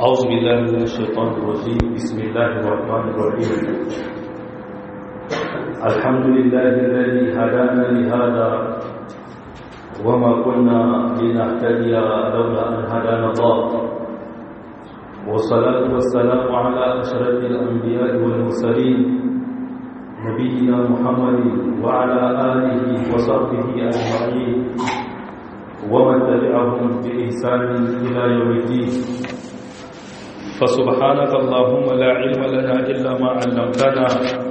أعوذ بالله من الشيطان الرجيم بسم الله الرحمن الرحيم الحمد لله الذي هدانا لهذا وما كنا لنهتدي لولا أن هدانا الله والصلاة والسلام على أشرف الأنبياء والمرسلين نبينا محمد وعلى آله وصحبه أجمعين ومن تبعهم بإحسان إلى يوم الدين فسبحانك اللهم لا علم لنا إلا ما علمتنا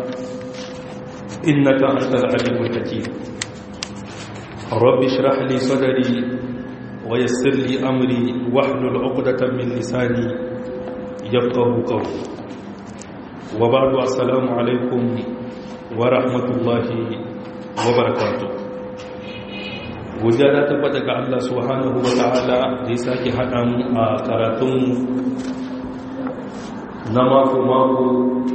إنك أنت العليم الحكيم رب اشرح لي صدري ويسر لي أمري واحلل عقدة من لساني يفقه قولي وبعد السلام عليكم ورحمة الله وبركاته gujja ta tabbata ga Allah subhanahu wa ta'ala da ya sake haɗa mu a karatunmu na mako-mako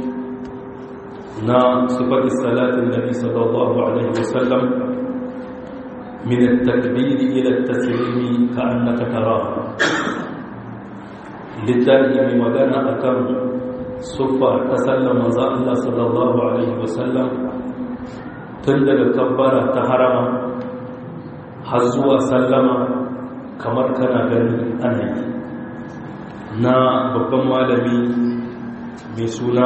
na sifati salatin nabi sallallahu alaihi wasallam min at-takbiri ila at-taslimi ka annaka tarahu littafi mai magana akan sufa ta sallama za Allah sallallahu alaihi wasallam tun daga kabbara ta harama har zuwa sallama kamar kana gani ana yi na babban malami mai suna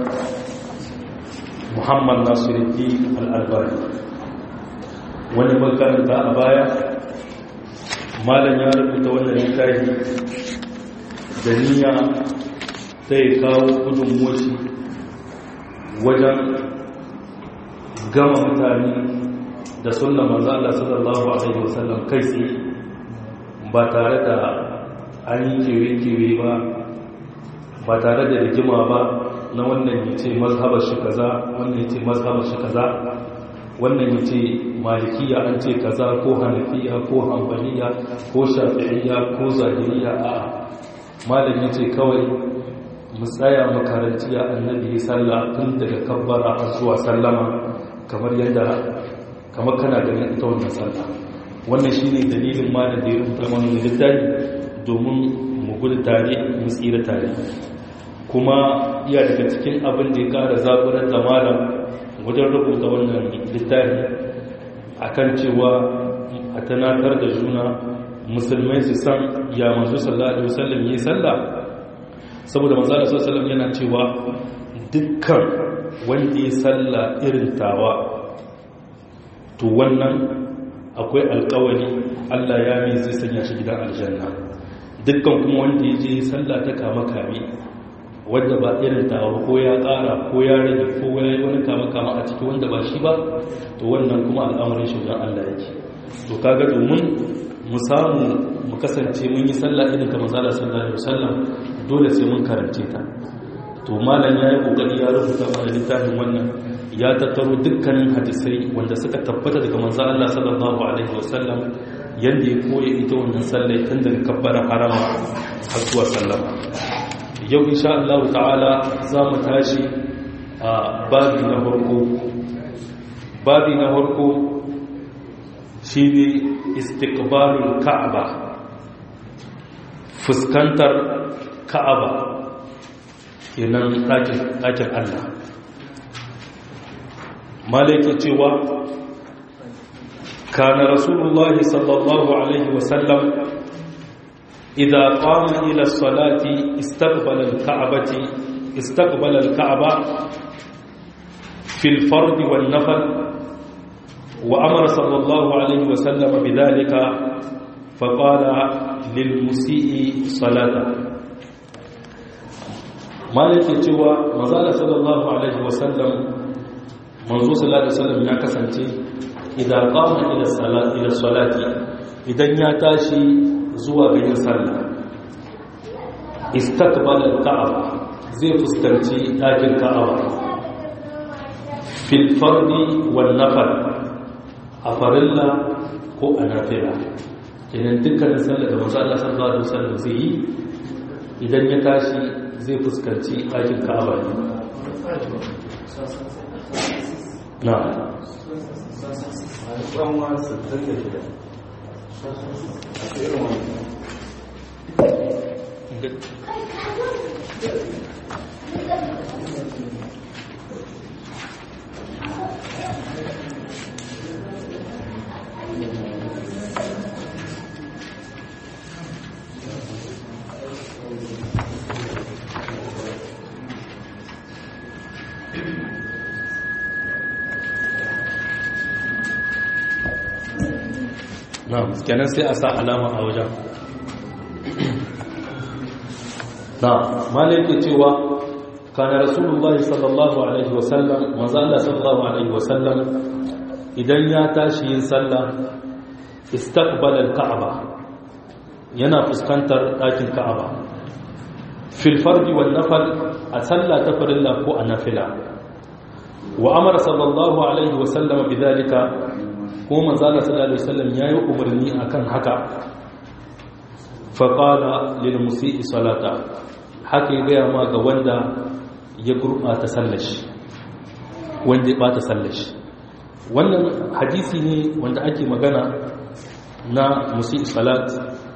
muhammad nasiruddin al'albari wani makaranta a baya malam ya rubuta wannan littafi da niyya ta yi kawo gudun moci wajen gama mutane da sunna manzo Allah sallallahu alaihi wasallam kai tsaye ba tare da an yi kewe-kewe ba ba tare da rigima ba na wannan ya ce mazhabar shi kaza wannan ya ce mazhabar shi kaza wannan ya ce malikiya an ce kaza ko hanafiya ko hanbaliya ko shafi'iyya ko zahiriya a malam ya ce kawai mu tsaya makaranci a annabi sallah tun daga kabbara har zuwa sallama kamar yadda kamar kana ganin ita wannan sallah wannan shine dalilin ma da ya rubuta mana littafi domin mu gudu tare mu tsira tare kuma iya daga cikin abin da ya kara zaburar da malam wajen rubuta wannan littafi akan cewa a tanatar da juna musulmai su san ya manzo sallallahu alaihi wasallam yi sallah saboda manzo sallallahu alaihi wasallam yana cewa dukkan wanda ya sallah irin tawa to wannan akwai alkawari Allah ya mai zai sanya shi gidan aljanna dukkan kuma wanda ya je sallah ta kama kame wanda ba irin tawa ko ya ƙara ko ya rage ko ya yi wani kama kama a ciki wanda ba shi ba to wannan kuma al'amarin shi wajen Allah yake to kaga domin mu samu mu kasance mun yi sallah irin kamar zala sallallahu alaihi wasallam dole sai mun karance ta to malam ya yi kokari ya rubuta mana littafin wannan ya tattaro dukkanin hadisai wanda suka tabbata daga manzo Allah sallallahu alaihi wasallam yanda ya koya ita wannan sallai tun daga kabbara harama har zuwa sallama yau insha Allah ta'ala za mu tashi a babi na farko babi na farko shine istiqbalul ka'aba fuskantar ka'aba kenan ɗakin Allah malaki cewa kana rasulullahi sallallahu alaihi wasallam idza qama ila as-salati istaqbala al-ka'bati istaqbala al-ka'ba fi al-fard wal-nafl wa amara sallallahu alaihi wasallam bidhalika faqala lil-musii salata malaki cewa manzo sallallahu alaihi wasallam manzo sallallahu alaihi wasallam ya kasance idan qama ila salati ila salati idan ya tashi zuwa ga yin sallah istaqbala al-ka'aba zai fuskanci dakin ka'aba fil fardi wal nafar a farilla ko a nafila kenan dukkanin sallar da manzo Allah sallallahu alaihi wasallam zai yi idan ya tashi zai fuskanci dakin ka'aba ne na ranwa 66 a irin wani na kenan sai a sa alama a wajen na malai ke cewa kana rasulullahi sallallahu alaihi wasallam manzo Allah sallallahu alaihi wasallam idan ya tashi yin sallah istaqbala al-ka'aba yana fuskantar ɗakin ka'aba fil fardi wal nafal a sallah ta farilla ko a nafila wa amara sallallahu alaihi wasallam bidalika ko manzo Allah sallallahu alaihi wasallam yayi umarni akan haka fa qala lil musii salata haka ya gaya ma ga wanda ya gurɓata sallashi wanda ya ɓata sallashi wannan hadisi ne wanda ake magana na musi salat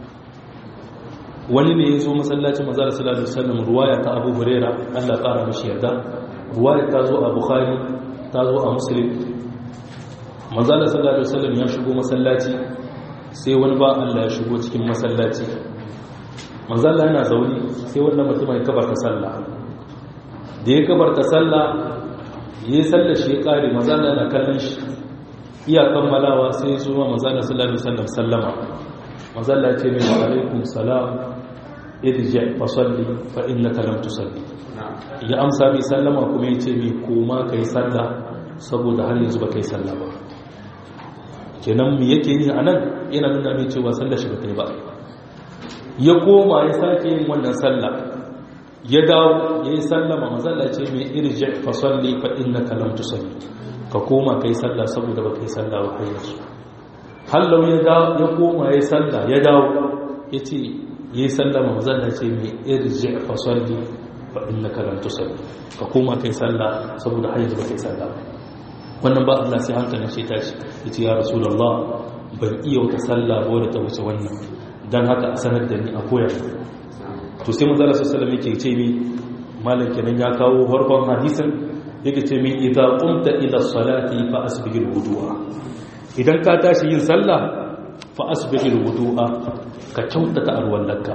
wani ne ya zo masallacin mazara salatu sallam ruwaya ta abu huraira allah ƙara mashi yarda ruwaya ta zo a bukhari ta zo a muslim mazara salatu sallam ya shigo masallaci sai wani ba allah ya shigo cikin masallaci manzalla yana zaune sai wannan mutum ya kabarta sallah da ya kabarta sallah ya yi sallah shi ya kare manzalla yana kallon shi iya kammalawa sai su ma manzalla sallallahu alaihi wasallam sallama manzalla ce mai wa alaikum salam irji fa salli fa innaka lam tusalli ya amsa mai sallama kuma ya ce mai koma kai sallah saboda har yanzu ba kai sallah ba kenan me yake yi anan yana nuna mai cewa sallah shi ba ta yi ba ya koma ya sake yin wannan sallah ya dawo ya yi sallama mazalla ce mai irji fa salli fa innaka lam tusalli ka koma kai sallah saboda ba kai sallah ba har yanzu hallau ya dawo ya koma ya yi sallah ya dawo ya ce ya yi sallama mazalla ce mai irji fa salli fa innaka lam tusalli ka koma kai sallah saboda har yanzu ba kai sallah ba wannan ba Allah sai hankalin shi tashi ya ce ya rasulullah ban iya wata sallah ba wadda ta wuce wannan don haka a sanar da ni a koyar to sai manzala sallallahu yake ce mi malam kenan ya kawo farkon hadisin yake ce mi idza qumta ila salati fa asbighil wudu'a idan ka tashi yin sallah fa asbighil wudu'a ka kyautata arwallarka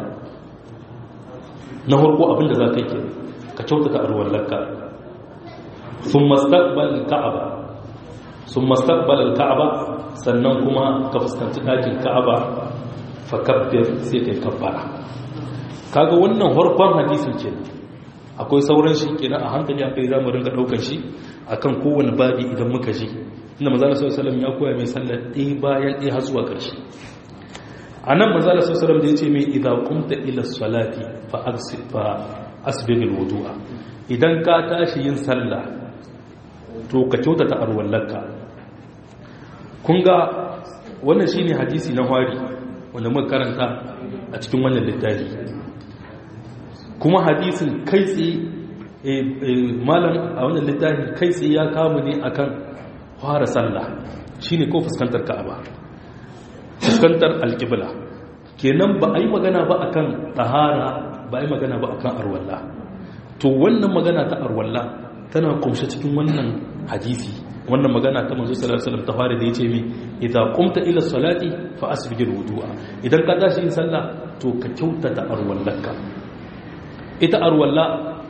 na farko abinda za ka yi ka kyautata arwallarka thumma istaqbal al-ka'aba thumma istaqbal al-ka'aba sannan kuma ka fuskanci ɗakin ka'aba fakabbir sai kai kabbara kaga wannan harkon hadisin ke akwai sauran shi kenan a hankali akai zamu ringa daukar shi akan kowane babi idan muka ji inda manzo Allah sallallahu alaihi ya koya mai sallar ɗaya bayan ɗaya har zuwa ƙarshe anan manzo Allah sallallahu alaihi da yace mai idza qumta ila salati fa aghsil fa asbighil wudu'a idan ka tashi yin sallah to ka kyautata arwallarka kun ga wannan shine hadisi na hari wanda muka karanta a cikin wannan littafi kuma hadisin kai tsaye malam a wannan littafi kai tsaye ya kamu ne akan fara sallah shine ko fuskantar ka'aba fuskantar alƙibla kenan ba a yi magana ba akan tsahara ba a yi magana ba akan arwalla to wannan magana ta arwalla tana kumshe cikin wannan hadisi wannan magana ta manzo sallallahu alaihi wasallam ta fara da yace mi idza qumta ila salati fa asbigil wudu'a idan ka tashi yin sallah to ka kyautata arwallaka ita arwalla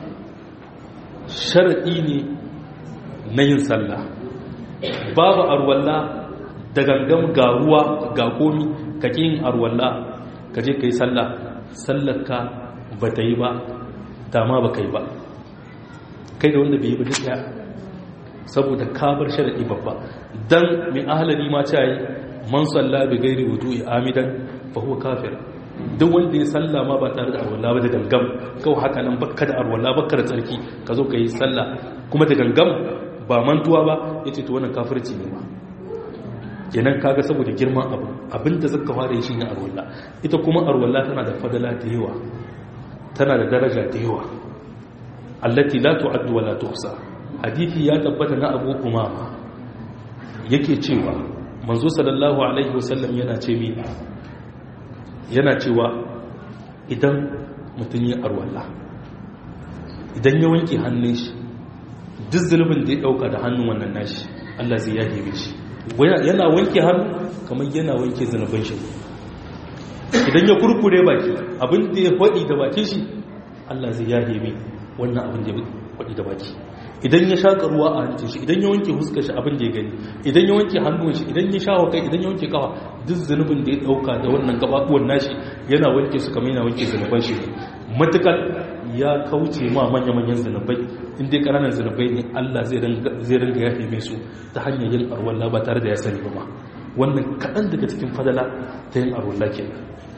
sharadi ne na yin sallah babu arwalla da gangam ga ruwa ga komi ka yin arwalla ka je kai sallah sallarka ba ta yi ba dama ba kai ba kai da wanda bai yi ba duk ya saboda kabar sharadi babba dan mai ahalari ma ce yi man salla bi gairi wudu'i amidan fa huwa kafir duk wanda ya salla ma ba tare da arwala ba da gangam kawai haka nan bakka da arwala bakka da tsarki ka zo ka yi salla kuma da gangam ba mantuwa ba yace to wannan kafirci ne ma kenan kaga saboda girman abu abinda zaka fara shi ne arwala ita kuma arwala tana da fadala da yawa tana da daraja da yawa allati la tu'addu wa la tuhsa hadithi ya tabbata na abu umama yake cewa manzo sallallahu alaihi wasallam yana ce mi yana cewa idan mutum ya arwalla idan ya wanke hannun shi duk zulubin da ya dauka da hannun wannan nashi Allah zai yahe shi yana wanke hannu kamar yana wanke zanubin shi idan ya kurkure baki abin da ya faɗi da bakin shi Allah zai yahe mai wannan abin da ya faɗi da baki idan ya shaƙa ruwa a hancin shi idan ya wanke huskar shi abin da ya gani idan ya wanke hannun shi idan ya shawo kai idan ya wanke kafa duk zunubin da ya ɗauka da wannan gabaɓuwan nashi yana wanke su kamar yana wanke zunuban shi ne matukar ya kauce ma manya-manyan zunubai in dai ƙananan zunubai ne allah zai ringa yafe mai su ta hanyar yin arwalla ba tare da ya sani ba ma wannan kaɗan daga cikin fadala ta yin arwalla ke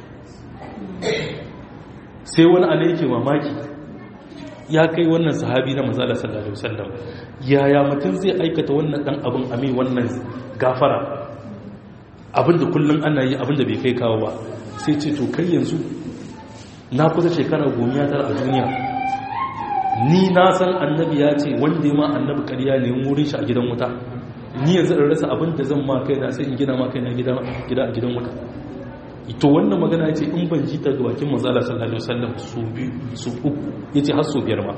sai wani ana yake mamaki ya kai wannan sahabi na mazala sallallahu alaihi wasallam yaya mutum zai aikata wannan dan abin ami wannan gafara abinda kullum ana yi abinda bai kai kawo ba sai ce to kai yanzu na kusa shekara gomiya tara a duniya ni na san annabi ya ce wanda ma annabi ƙarya ne wurin shi a gidan wuta ni yanzu in rasa abinda zan ma kai na sai in gina ma kai na gida a gidan wuta to wannan magana ce in ban ji ta ga bakin manzala sallallahu alaihi wasallam su biyu su uku yace har su biyar ma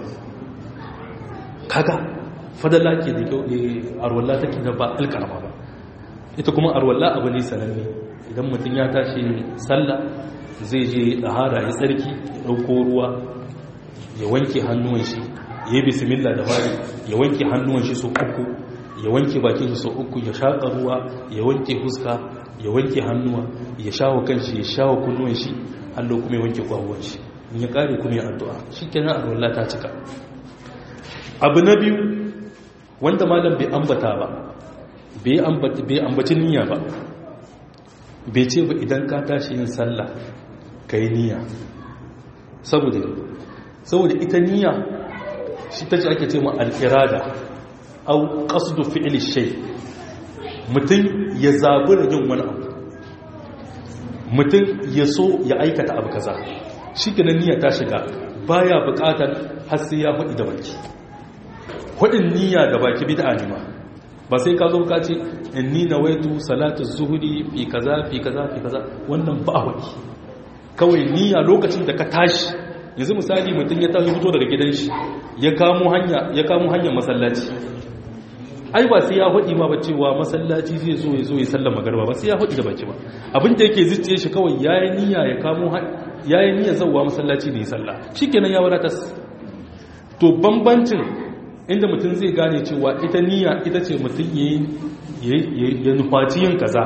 kaga fadala ke da kyau arwalla take da ba alkarama ba ita kuma arwalla abu ne sananne idan mutum ya tashi sallah zai je dahara ya tsarki ya dauko ruwa ya wanke hannuwan shi ya yi bismillah da fari ya wanke hannuwan shi sau uku ya wanke bakin shi sau uku ya shaƙa ruwa ya wanke fuska ya wanke hannuwa ya shawo kanshi ya shawo kunnuwan shi allo kuma ya wanke kwahuwan shi in ya kare kuma ya addu'a shi kenan alwala ta cika abu na biyu wanda malam bai ambata ba bai ambaci niyya ba bai ce ba idan ka tashi yin sallah ka yi niyya saboda saboda ita niyya shi ta ce ake ce ma al'irada au qasdu fi'li shay mutum ya zabi da yin wani abu mutum ya so ya aikata abu kaza shi ke niyya ta shiga baya bukatar har sai ya faɗi da baki faɗin niyya da baki bid'a ne ma ba sai ka zo ka ce inni nawaitu salatu zuhuri fi kaza fi kaza fi kaza wannan ba a faɗi kawai niyya lokacin da ka tashi yanzu misali mutum ya tashi fito daga gidan shi ya kamo hanya ya kamo hanyar masallaci ai ba sai ya faɗi ma ba cewa masallaci zai zo ya zo ya sallama magarba ba sai ya faɗi da baki ba abin da yake zuciye shi kawai yayi niyya ya kamo yayi niyyar zawwa masallaci ne sallah shikenan ya wadatar to bambancin inda mutum zai gane cewa ita niyya ita ce mutum yayi ya nufaci yin kaza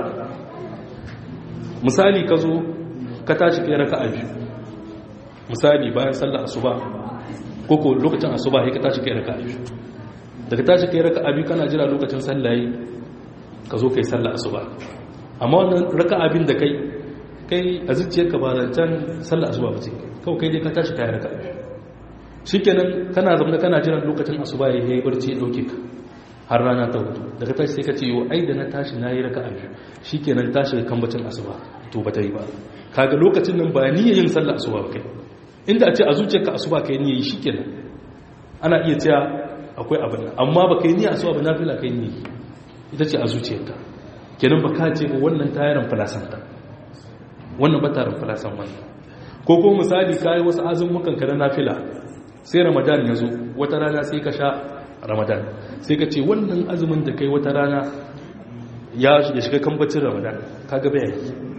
misali ka zo ka tashi kai raka'a biyu misali bayan sallar asuba ko ko lokacin asuba sai ka tashi kai raka'a biyu daga tashi kai raka abi kana jira lokacin sallaye ka zo kai sallah asuba amma wannan raka abin da kai kai a zuciyarka ba da can sallah asuba ba ce kawai kai dai ka tashi kai raka abi shikenan kana zama kana jira lokacin asuba ya yi barci ya dauke ka har rana ta hudu daga tashi sai ka ce yo ai da na tashi na yi raka abi shikenan tashi kan bacin asuba to ba ta yi ba kaga lokacin nan ba niyyar yin sallah asuba ba kai inda a ce a zuciyarka asuba kai niyyar yi shikenan ana iya cewa akwai abin nan amma ba ka yi niyya asuwa ba nafila ka yi ni ita ce a zuciyarka kenan ba ka ce ba wannan tayaran falasanta wannan ba tarin falasan wannan ko ko misali ka yi wasu azumukan ka na nafila sai ramadan ya zo wata rana sai ka sha ramadan sai ka ce wannan azumin da kai wata rana ya shiga kambacin ramadan ka ga bayan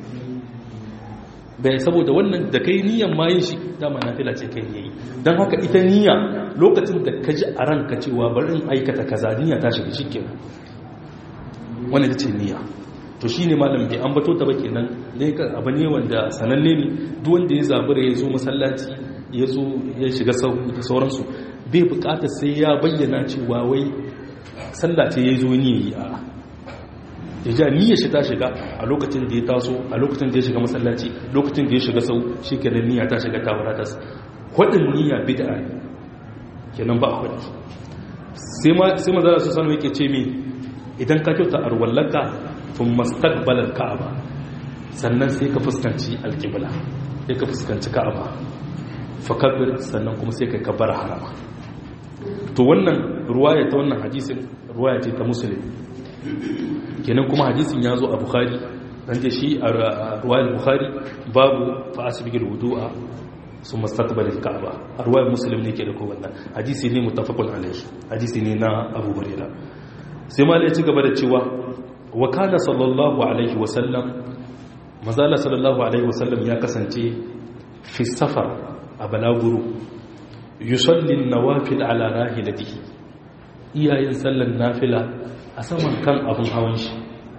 bai saboda wannan da kai niyan ma yin shi dama nafila ce kai yayi dan haka ita niyya lokacin da ka ji a ranka cewa bari in aikata kaza niyya ta shiga shikenan wannan ita ce niyya to shine malam bai ambato ta ba kenan dai ka abu ne wanda sananne ne duk wanda ya zabura ya zo masallaci ya zo ya shiga da sauransu bai bukatar sai ya bayyana cewa wai sallah ce ya zo ni yi a ya ja niyyar shi ta shiga a lokacin da ya taso a lokacin da ya shiga masallaci lokacin da ya shiga sau shi kenan niyya ta shiga ta wadatas hudin niyya bid'a ne kenan ba a hudu sai maza su sanu yake ce mi idan ka kyauta arwallaka tun mastaqbalar ka'aba sannan sai ka fuskanci alkibla sai ka fuskanci ka'aba fakabir sannan kuma sai ka kabbar harama to wannan ruwaya ta wannan hadisin ruwaya ce ta musulun kenan kuma hadisin ya zo a bukhari dan da shi a ruwayar bukhari babu fa asbigil wudu'a sun mastaqbalil ka'aba a ruwayar muslim ne ke da ko wannan hadisi ne muttafaqun alayhi hadisi ne na abu hurairah sai malai ci gaba da cewa wa kana sallallahu alaihi wa sallam mazala sallallahu alaihi wa sallam ya kasance fi safar a balaguro yusalli nawafil ala rahilatihi iyayen sallan nafila a saman kan abin hawan shi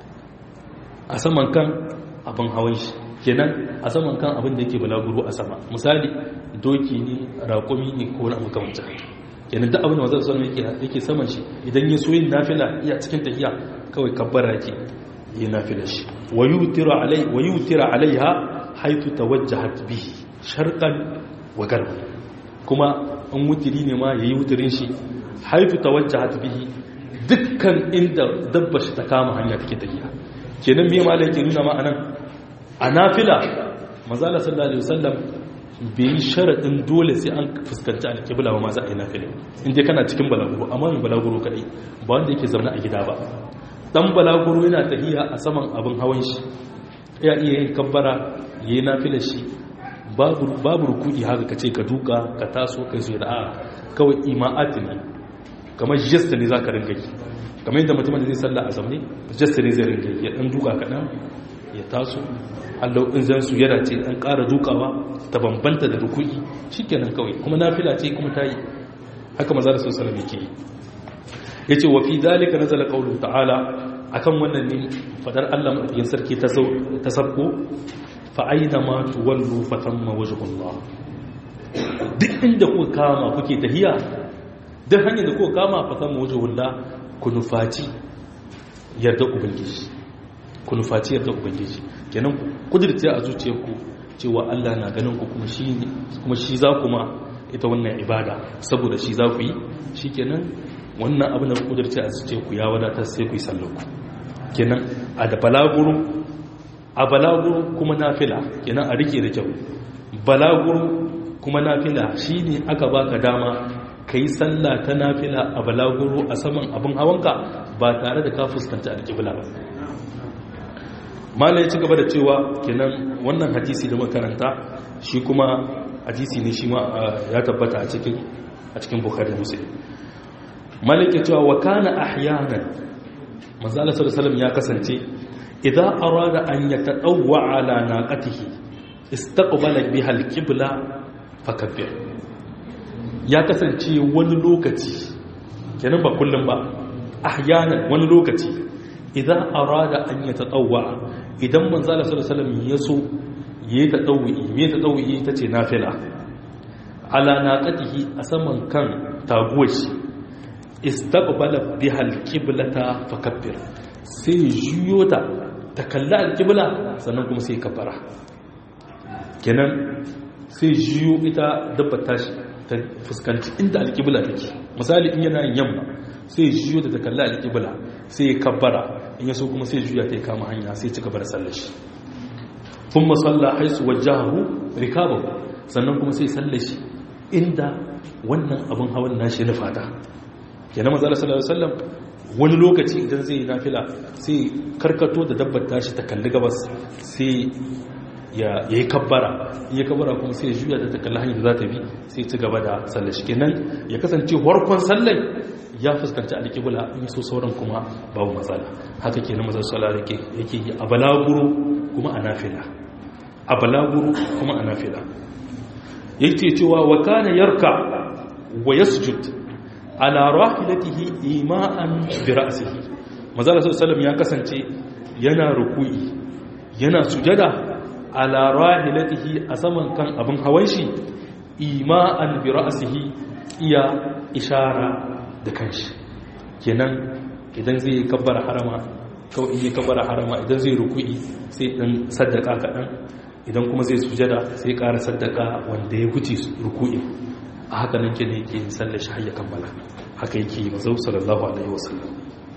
a saman kan abin hawan shi kenan a saman kan abin da yake balaguro a sama misali doki ne raƙumi ne ko na makamancin kenan duk abin da mazan sallan yake saman shi idan ya so yin nafila iya cikin tafiya kawai kabbara yake yi nafila shi wa yutira alaiha haitu tawajjahat bihi sharqan wa garba kuma in wutiri ne ma yayi wutirin shi haitu tawajjahat bihi dukkan inda dabba shi ta kama hanya take tafiya kenan me malai ke nuna ma anan a nafila manzala sallallahu alaihi wasallam bai yi sharadin dole sai an fuskanci alƙibla ba ma za a yi nafila inda kana cikin balaguro amma mai balaguro kadai ba wanda yake zaune a gida ba dan balaguro yana tahiya a saman abin hawan shi ya iya yin kabbara yayi nafila shi babu babu rukudi haka kace ka duka ka taso kai su da a kawai ima'at ne kamar gesta ne zaka ringa yi kamar yadda mutum da zai salla a zamne gesta ne zai ringa yi ya dan duka kadan ya taso Allah in zan su yana ce dan ƙara dukawa ta bambanta da rukudi shikenan kawai kuma nafila ce kuma tayi haka manzo da sallallahu alaihi wasallam yake yi yace wa fi dalika nazala qawlu ta'ala akan wannan ne fadar Allah madaukakin sarki ta ta sabko fa aina ma tuwallu fa thamma wajhullah duk inda kuka kama kuke tahiya duk hanyar da kuka kama fa thamma wajhullah ku nufaci yarda ubangiji ku nufaci yarda ubangiji kenan ku kudirce a zuciyarku cewa Allah na ganin ku kuma shi kuma shi za ku ma ita wannan ibada saboda shi za ku yi shikenan wannan abin da kudurci a ce ku ya wadatar sai ku yi sallanku kenan a da balaguro a balaguro kuma nafila kenan a rike da kyau balaguro kuma nafila shine aka baka dama ka yi sallah ta nafila a balaguro a saman abin hawanka ba tare da ka fuskanta alƙibla ba mala ya ci gaba da cewa kenan wannan hadisi da makaranta shi kuma hadisi ne shi ma ya tabbata a cikin a cikin bukhari muslim malike cewa wa kana ahyanan manzo Allah sallallahu ya kasance idza arada an yatadawwa ala naqatihi istaqbala biha alqibla fakabbir ya kasance wani lokaci kenan ba kullum ba ahyanan wani lokaci idza arada an yatadawwa idan manzo Allah sallallahu alaihi ya so yayi tadawwi me tadawwi tace nafila ala naqatihi a saman kan taguwar shi istaqbala biha alqiblata fakabbir sai juyo ta ta kalla alqibla sannan kuma sai kabbara kenan sai juyo ita dabba tashi ta fuskanci inda alqibla take misali in yana yamma sai juyo ta ta kalla alqibla sai kabbara in yaso kuma sai juya ta kama hanya sai ci gaba da sallar shi kuma salla haisu wajahu rikabahu sannan kuma sai sallar shi inda wannan abin hawan nashi na fata kenan manzo Allah sallallahu alaihi wasallam wani lokaci idan zai yi nafila sai karkato da dabbar tashi ta kalli gabas sai ya yi kabbara ya kabbara kuma sai ya juya ta kalli hanyar da za ta bi sai ci gaba da sallar shi kenan ya kasance warkon sallar ya fuskanci alƙibla in so sauran kuma babu matsala haka kenan manzo sallallahu alaihi yake yi a balaguro kuma a nafila a balaguro kuma a nafila yake cewa wa kana yarka wa yasjud ala rahilatihi ima'an bi ra'sihi manzo sallallahu ya kasance yana ruku'i yana sujada ala rahilatihi a saman kan abin hawan shi ima'an bi ra'sihi iya ishara da kanshi kenan idan zai kabbara harama kawai in yi kabbara harama idan zai ruku'i sai dan saddaka kaɗan idan kuma zai sujada sai ƙara saddaka wanda ya huce ruku'in a haka nan ke ne yake yin sallar shi hayya kammala haka yake yi mazau sallallahu alaihi wasallam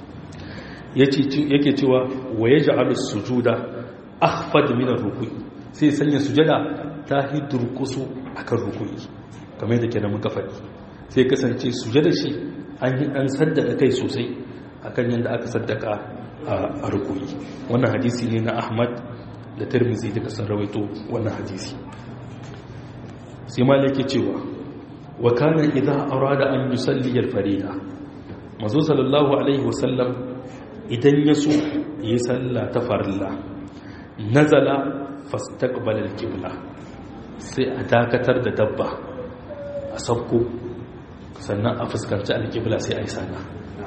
yake cewa wa ya ja'alu sujuda akhfad min ar-ruku'i sai sanya sujada ta hidurkusu akan ruku'i kamar yadda kenan muka faɗi sai kasance sujada shi an yi an saddaka kai sosai akan yadda aka saddaka a ruku'i wannan hadisi ne na Ahmad da Tirmidhi duka sun rawaito wannan hadisi sai malaka cewa wa kana idza arada an yusalli al-farida manzo sallallahu alaihi wasallam idan yaso yi sallah ta farilla nazala fastaqbala al-qibla sai a dakatar da dabba a sabko sannan a fuskanci al-qibla sai a yi sallah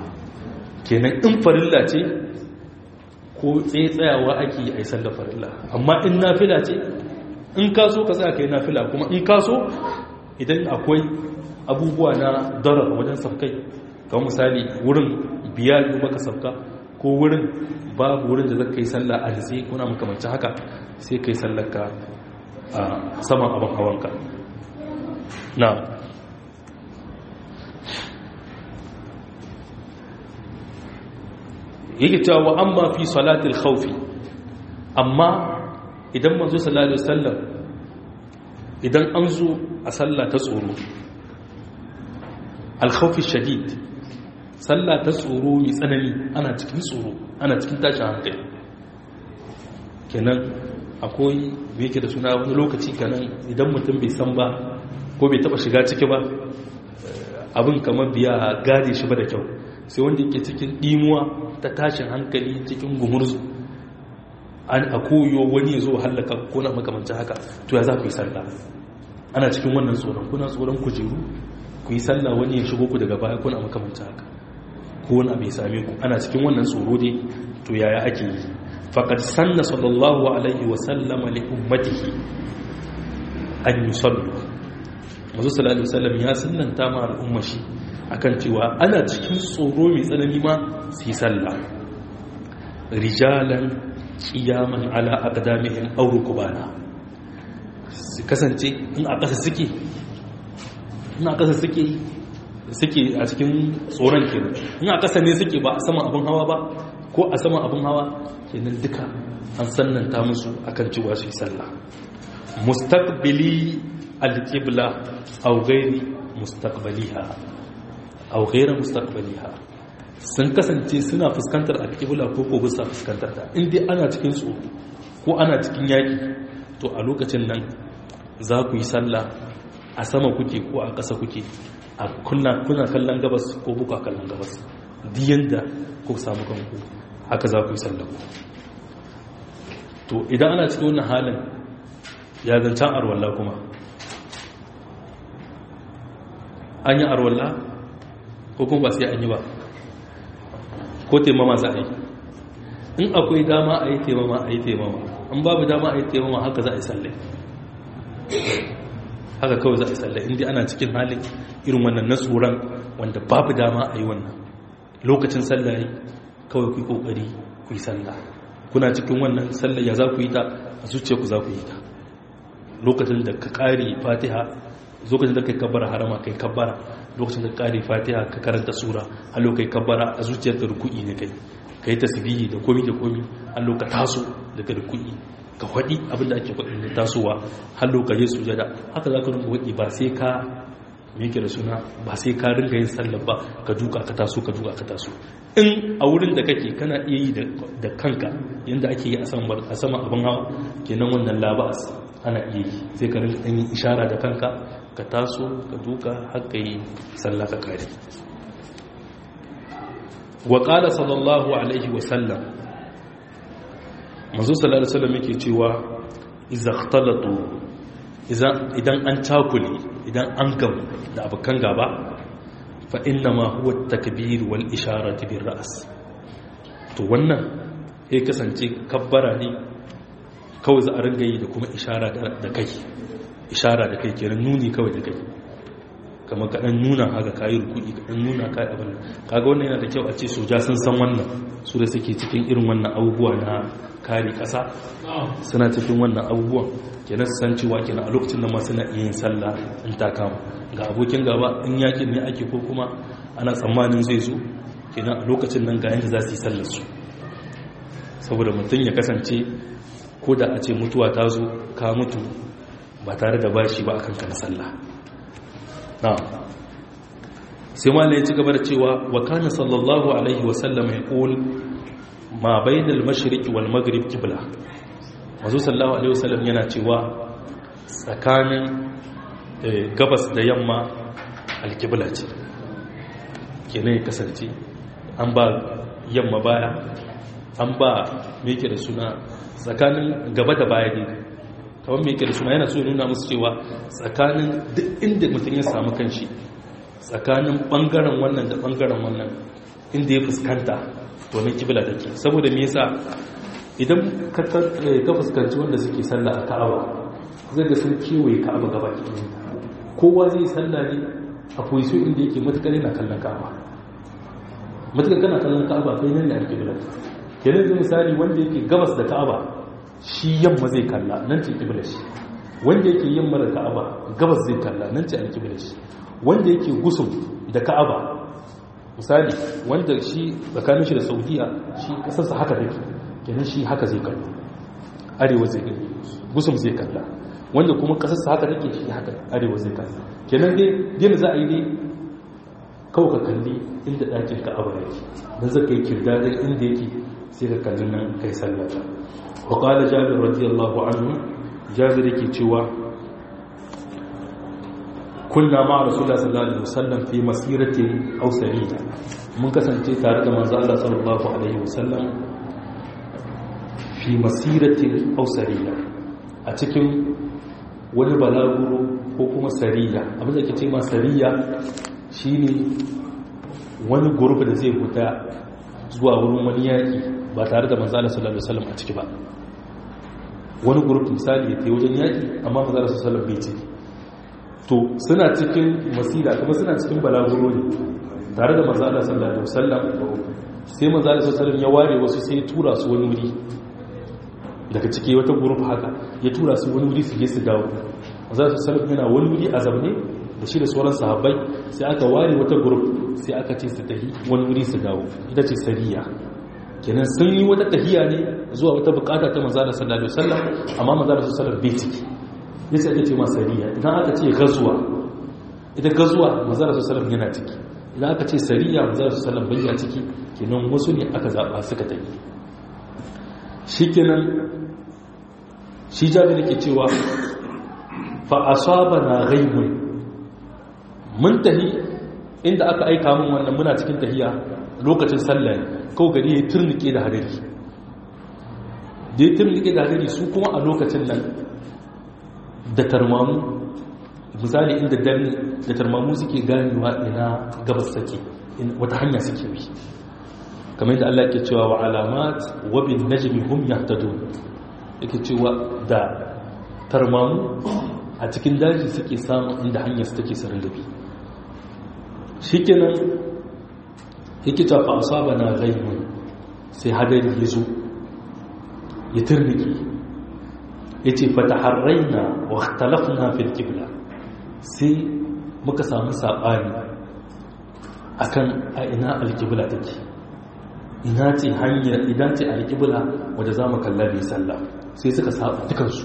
kenan in farilla ce ko tsayawa ake yi a yi sallar farilla amma in nafila ce in ka so ka tsaya ka yi nafila kuma in ka so idan akwai abubuwa na darar wajen safkai kamar misali wurin biya yi maka safka ko wurin babu wurin da zaka yi sallah a nitsi kuna makamancin haka sai ka yi sallar ka a saman abin hawanka na yake cewa wa amma fi salatil khawfi amma idan manzo sallallahu alaihi wasallam idan an zo a sallah ta tsoro al khawfi shadid sallah ta tsoro mai tsanani ana cikin tsoro ana cikin tashin hankali kenan akwai me yake da suna wani lokaci kenan idan mutum bai san ba ko bai taba shiga ciki ba abin kamar biya gade shi ba da kyau sai wanda yake cikin dimuwa ta tashin hankali cikin gumurzu an a koyo wani ya zo hallaka ko na makamancin haka to ya za ku yi sallah ana cikin wannan tsoron kuna tsoron kujeru ku yi sallah wani ya shigo ku daga baya kuna makamancin haka ko wani abu ya same ku ana cikin wannan tsoro dai to yaya ake yi faqad sanna sallallahu alaihi wa sallama li ummatihi an yusallu manzo sallallahu alaihi wasallam ya sunnanta ma al'umma shi akan cewa ana cikin tsoro mai tsanani ma su yi sallah rijalan qiyaman ala aqdamihim aw rukbana su kasance in a ƙasa suke in a ƙasa suke suke a cikin tsoron kenan in a ƙasa ne suke ba a saman abin hawa ba ko a saman abin hawa kenan duka an sannanta musu akan cewa su yi sallah mustaqbili al-qibla aw ghairi mustaqbaliha aw ghairi mustaqbaliha sun kasance suna fuskantar al-qibla ko ko bisa fuskantar ta in dai ana cikin tsoro ko ana cikin yaki to a lokacin nan za ku yi sallah a sama kuke ko a ƙasa kuke a kuna kallon gabas ko buka kallon gabas diyan da ku samu kanku haka za ku yi sallah to idan ana cikin wannan halin ya zancen arwalla kuma an yi arwalla ko kuma ba sai an yi ba ko taimama za a yi in akwai dama a yi taimama a yi taimama an babu dama a yi taimama haka za a yi sallai haka kawai za a yi sallai inda ana cikin halin irin wannan na tsoron wanda babu dama a yi wannan lokacin sallai kawai ku yi kokari ku yi sallah kuna cikin wannan sallai ya za ku yi ta a zuciya ku za ku yi ta lokacin da ka kare fatiha lokacin da kai kabbara harama kai kabbara lokacin da ka kare fatiha ka karanta sura har lokacin kabbara a zuciyar da ruku'i ne kai kai tasbihi da komi da komi har lokacin taso daga ruku'i ka faɗi abinda ake faɗi da tasowa har lokacin sujada haka za ka rinka waɗi ba sai ka meke da suna ba sai ka rinka yin sallar ba ka duka ka taso ka duka ka taso in a wurin da kake kana iya yi da kanka yadda ake yi a sama abin hawa kenan wannan labas ana iya yi sai ka rinka yin ishara da kanka ka taso ka duka haka yi sallah ka kare wa qala sallallahu alaihi wa sallam manzo sallallahu alaihi wasallam yake cewa idza ikhtalatu idan an takule idan an gamu da abokan gaba fa inna ma huwa takbir wal isharatu bir ra's to wannan ya kasance kabbara ne kawai za a ringa yi da kuma ishara da kai ishara da kai kenan nuni kawai da kai kamar kaɗan nuna haka kayi rukudi kaɗan nuna kayi abin kaga wannan yana da kyau a ce soja sun san wannan su da suke cikin irin wannan abubuwa na kare ƙasa suna cikin wannan abubuwan kenan su san cewa kenan a lokacin da ma suna iya yin sallah in ta kama ga abokin gaba in yakin ne ake ko kuma ana tsammanin zai zo kenan a lokacin nan ga yanda za su yi sallar su saboda mutum ya kasance ko da a ce mutuwa ta zo ka mutu ba tare da bashi ba akan kana sallah na sai malai ya ci gaba da cewa wa kana sallallahu alaihi wa sallam ya qul ma bainal mashriq wal maghrib qibla mazu sallallahu alaihi wa sallam yana cewa tsakanin gabas da yamma alqibla ce kenan ya kasance an ba yamma baya an ba me yake da suna tsakanin gaba da baya ne kawai mai da suna yana so nuna musu cewa tsakanin duk inda mutum ya samu kanshi tsakanin bangaren wannan da bangaren wannan inda ya fuskanta to nan kibla take saboda me yasa idan ka fuskanci wanda suke sallah a ka'aba zai ga sun kewaye ka'aba gaba ɗaya kowa zai sallah ne a position inda yake matukar yana kallon ka'aba matukar kana kallon ka'aba kai nan da ake kibla kenan zai misali wanda yake gabas da ka'aba shi yamma zai kalla nan ce kibla shi wanda yake yamma da ka'aba gabas zai kalla nan ce alkibla shi wanda yake gusum da ka'aba misali wanda shi tsakanin shi da saudiya shi kasarsa haka take kenan shi haka zai kallo arewa zai kallo gusum zai kalla wanda kuma kasarsa haka take shi haka arewa zai kalla kenan dai dai za a yi dai kawai ka kalli inda ɗakin ka'aba yake don zai kai kirdadin inda yake sai ka kalli nan kai sallata wa qala jabir radiyallahu anhu jabir yake cewa kunna ma rasulullah sallallahu alaihi wasallam fi masiratin aw sariya mun kasance tare da manzo Allah sallallahu alaihi wasallam fi masiratin aw sariya a cikin wani balaguro ko kuma sariya abin da ke ce ma sariya shine wani gurbi da zai fita zuwa wurin wani yaki ba tare da manzo Allah sallallahu alaihi wasallam a ciki ba wani gurbi misali ya tayi wajen yaki amma manzo Allah sallallahu alaihi wasallam bai ciki to suna cikin masira kuma suna cikin balaguro ne tare da manzo Allah sallallahu alaihi wasallam sai manzo Allah sallallahu alaihi wasallam ya ware wasu sai ya tura su wani wuri daga ciki wata group haka ya tura su wani wuri su je su dawo manzo Allah sallallahu alaihi yana wani wuri a zamne da shi da sauran sahabbai sai aka ware wata group sai aka ce su tafi wani wuri su dawo ita ce sariya kenan sun yi wata tahiya ne zuwa wata bukata ta manzo Allah sallallahu alaihi wasallam amma manzo Allah sallallahu alaihi wasallam bai ciki yasa ake ce masariya idan aka ce gazuwa idan gazuwa manzara su salam yana ciki idan aka ce sariya manzara su salam bayya ciki kenan wasu ne aka zaɓa suka tafi shi kenan shi jami da ke cewa fa asaba na gaimun mun tahi inda aka aika mun wannan muna cikin tahiya lokacin sallah kau gari ya turnike da hadari da ya turnike da hadari su kuma a lokacin nan da tarmamu misali inda dare da tarmamu suke ganewa ina gabas take wata hanya suke bi kamar yadda Allah ke cewa wa alamat wa bin najmi hum yahtadun yake cewa da tarmamu a cikin daji suke samun inda hanyar su take sarin dabi shikenan yake cewa fa asabana ghaimun sai hadari ya zo ya turnike ya ce fata harraina wa talafna fil kibla sai muka samu saɓani akan a ina alkibla take ina ce hanyar idan ce alkibla wadda za mu kalla mai sallah sai suka saba dukansu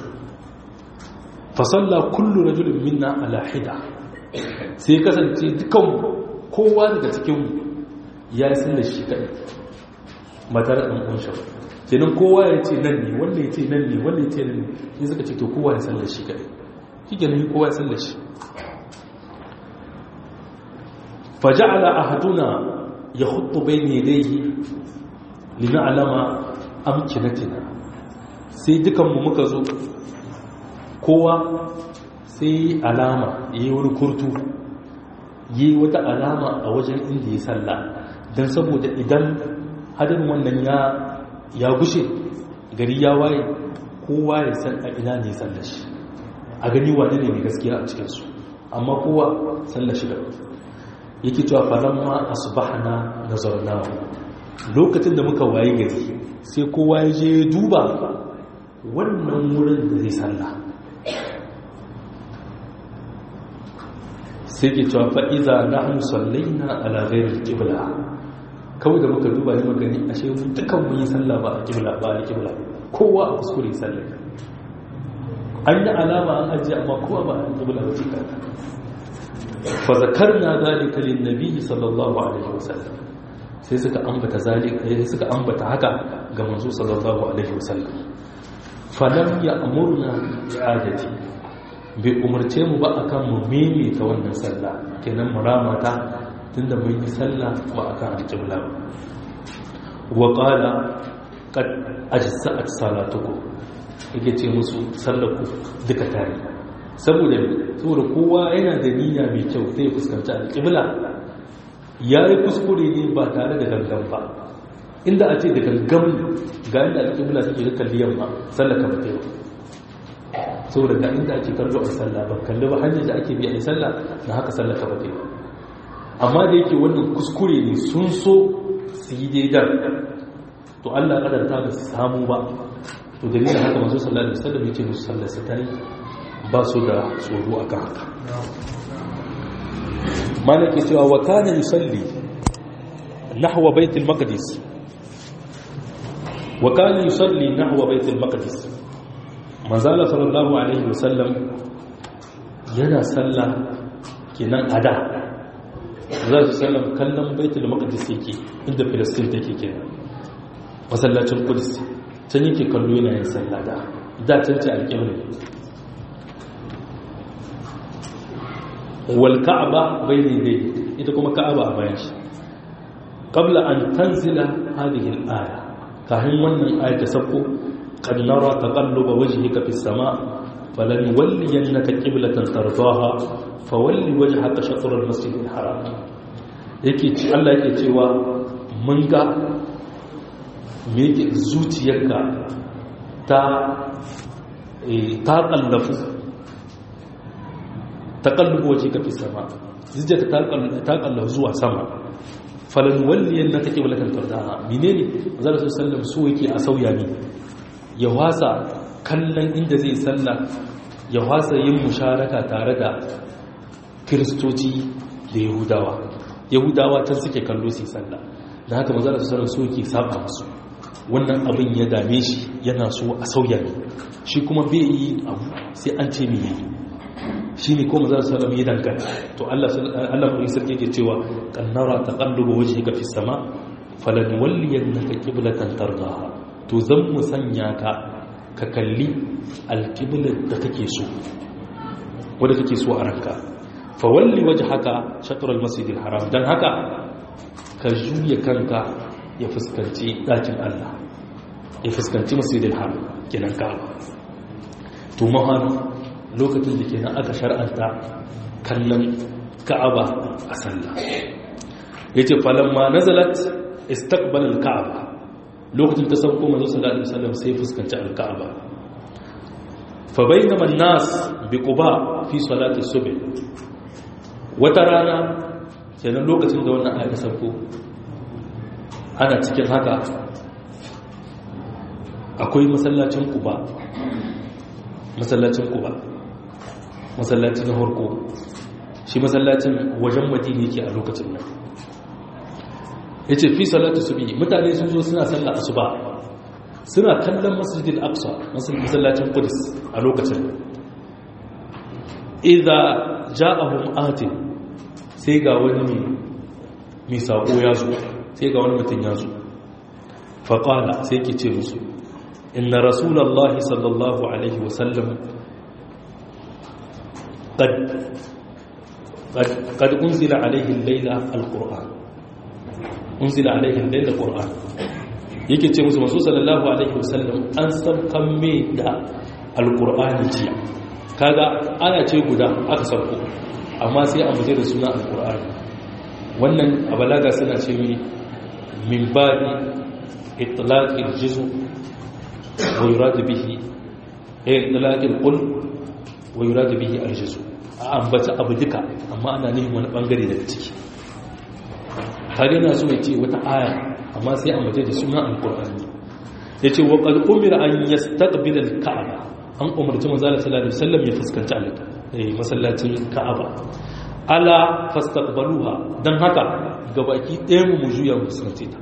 fasalla kullu rajulun minna ala hida sai kasance dukan kowa daga cikinmu ya yi sallar shi kaɗai matar ɗan ƙunshin kenan kowa ya ce nan ne wanda ya ce nan ne wanda ya ce nan ne sai suka ce to kowa ya sallar shi kaɗai shi kenan kowa ya sallar shi faja'ala ahaduna ya hudu bai ne dai lina alama amkinatina sai dukanmu muka zo kowa sai alama ya yi wani kurtu yi wata alama a wajen inda ya salla don saboda idan hadin wannan ya ya gushe gari ya waye kowa ya san a ina ne sallar shi a gani wane ne mai gaskiya a cikinsu amma kowa sallar shi da yake cewa falamma asbahna nazarnahu lokacin da muka waye gari sai kowa ya je duba wannan wurin da zai sallah sai ke cewa fa iza nahnu sallaina ala ghairi al-qibla kawai da muka duba ne magani ashe mun dukan mun yi sallah ba a kibla ba a kibla kowa a kuskure sallah an yi alama an ajiye amma kowa ba a kibla ba cikin fa zakarna zalika lin nabi sallallahu alaihi wasallam sai suka ambata zalika sai suka ambata haka ga manzo sallallahu alaihi wasallam falam ya amurna i'adati bai umarce mu ba akan mu maimaita wannan sallah kenan muramata tunda mun yi sallah ba akan alƙibla ba wa qala qad ajsa'at salatukum yake ce musu sallaku duka tare saboda saboda kowa yana da niyya mai kyau zai fuskanci alƙibla ya yi kuskure ne ba tare da gangan ba inda a ce da gangan ga inda alƙibla take da kalli yamma sallah ka bata yi saboda ga inda ake kallo a sallah ba kalli ba hanyar da ake biya a sallah na haka sallah ka bata yi amma da yake wannan kuskure ne sun so su yi daidan to Allah kadarta ba su samu ba to dalilin haka masu sallah da sallah ya ce musu sallah su tare ba su da tsoro akan haka malaki cewa wa kana yusalli nahwa baitul maqdis wa kana yusalli nahwa baitul maqdis manzala sallallahu alaihi wasallam yana salla kenan ada za su sallam kallon baitul maqdis yake inda filistin take kenan masallacin kudus can yake kallo yana yin sallah da da can ce alƙibla wal ka'aba bayni dai ita kuma ka'aba a bayan shi qabla an tanzila hadhihi al-aya kafin wannan aya ta sauko qad nara taqalluba wajhika fis sama falan walliyannaka qiblatan tardaha fawalli wajhaka shatr al-masjid al-haram yake ci Allah yake cewa mun ga me yake zuciyarka ta ta kallafu taƙallubu waje ka fi sama zijiyar ta ƙallahu zuwa sama falon walliyan na take walakan tardaha mine ne zara su sallam su yake a sauya ne ya wasa kallon inda zai salla ya wasa yin musharaka tare da kiristoci da yahudawa yahudawa can suke kallo su salla da haka mazara su sallam su yake saba musu wannan abin ya dame shi yana so a sauya ne shi kuma bai yi abu sai an ce mai yi shi ne kuma za su salam yi dangane to Allah kuma sarki ke cewa kannara ta kalluba waje ga fi sama falan walliyar na ka kiblatan tardaha to zan mu sanya ka ka kalli alkiblar da kake so wadda kake so a ranka fa walli waje haka shatar almasjidil haram don haka ka juya kanka ya fuskanci ɗakin Allah ya fuskanci masjidil haram kenan ka to mahana lokacin da ke nan aka shar'anta kallon ka'aba a sallah ya ce falamma nazalat istaqbalal ka'aba lokacin ta sauko manzo sallallahu alaihi wasallam sai fuskanci al-ka'aba fa bainama an-nas bi quba fi salati subh wata rana kenan lokacin da wannan ayata sauko ana cikin haka akwai masallacin quba masallacin quba masallaci na harko shi masallacin wajen madina yake a lokacin nan ya ce fi salatu su biyu mutane sun zo suna sallah asuba suna kallon masjidil aqsa masallacin kudus a lokacin idza ja'ahum atin sai ga wani mai sako ya zo sai ga wani mutum ya zo faqala sai ke ce musu inna rasulullahi sallallahu alaihi wasallam قد قد قد انزل عليه الليله القران انزل عليه الليله القران yake ce musu masu sallallahu alaihi wasallam an saukan me da alqur'ani jiya kaga ana ce guda aka sauko amma sai a muje da suna alqur'ani wannan a balaga suna ce mi min badi itlaqil juz'u wa yurad bihi itlaqil qul wa yurad bihi aljuzu a ambata abu duka amma ana nufin wani bangare daga ciki kage na so yace wata aya amma sai ambata da sunan alqur'ani yace wa qad umira an yastaqbila alka'aba an umarci manzo sallallahu alaihi wasallam ya fuskanci alka eh masallacin ka'aba ala fastaqbaluha dan haka gabaki ɗaya mu mu juya mu fuskanci ta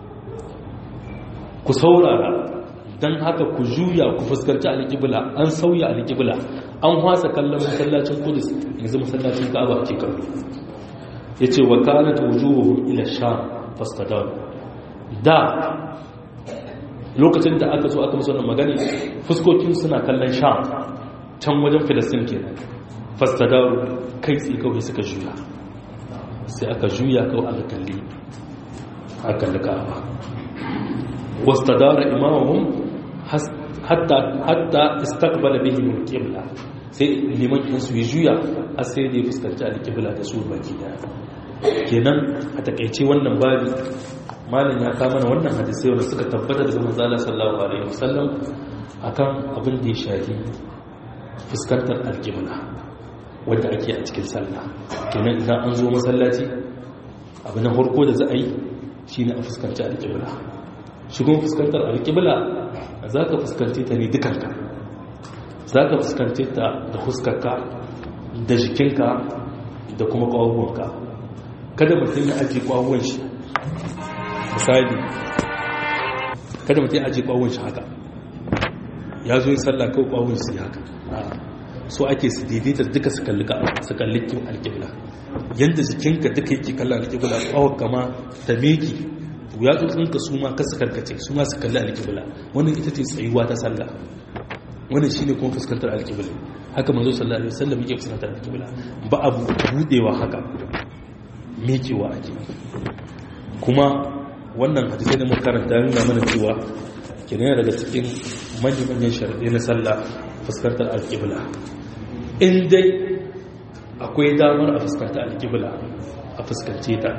ku saurara dan haka ku juya ku fuskanci alƙibla an sauya alƙibla an hwasa kallon masallacin kudus yanzu masallacin ka'aba ke kallo ya ce wa kanat wujuhuhum ila sham fastadar da lokacin da aka so aka musu wannan magani fuskokin suna kallon sham can wajen filistin ke fastadar kai tsi kawai suka juya sai aka juya kawai aka kalli aka kalli ka'aba wastadara imamahum hatta hatta istaqbala bihim al-qibla sai liman in su juya har sai da ya fuskanci al-qibla da su baki daya kenan a takaice wannan babi malin ya kama mana wannan hadisai wanda suka tabbata daga manzala sallallahu alaihi wasallam akan abin da ya shafi fuskantar alƙibla wanda ake a cikin sallah kenan idan an zo masallaci abu na farko da za a yi shine a fuskanci alƙibla shigon fuskantar alƙibla za ka fuskanci ta ne dukanka za ka fuskanci ta da huskarka da jikinka da kuma ƙwahuwanka kada mutum ya ajiye ƙwahuwan shi misali kada mutum ya ajiye ƙwahuwan shi haka ya zo yi sallah kawai ƙwahuwan shi haka so ake su daidaita duka su kalli alƙibla yadda jikinka duka yake kallon alƙibla ƙwawar kama ta meki ya tsotsinka su ma kasa karkace su ma su kalli alƙibla wannan ita ce tsayuwa ta sallah wannan shine kuma fuskantar alƙibla haka manzo sallallahu alaihi wasallam yake fuskantar alƙibla ba abu budewa haka mekewa ake kuma wannan hadisai da muka karanta nuna mana cewa kenan daga cikin manyan manyan sharaɗi na sallah fuskantar alƙibla in dai akwai damar a fuskantar alƙibla a fuskance ta